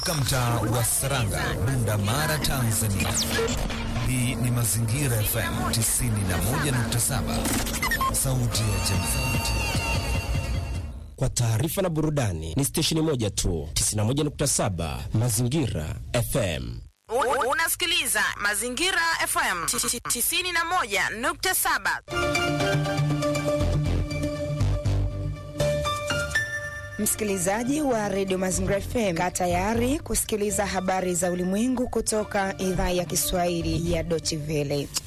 Mtaa wa Saranga, Bunda Mara, Tanzania. Hii ni Mazingira FM 91.7, sauti ya jamii. Kwa taarifa na burudani ni stesheni moja tu, 91.7 Mazingira FM. Unasikiliza Mazingira FM 91.7. Msikilizaji wa redio Mazingira FM, kaa tayari kusikiliza habari za ulimwengu kutoka idhaa ya Kiswahili ya Deutsche Welle.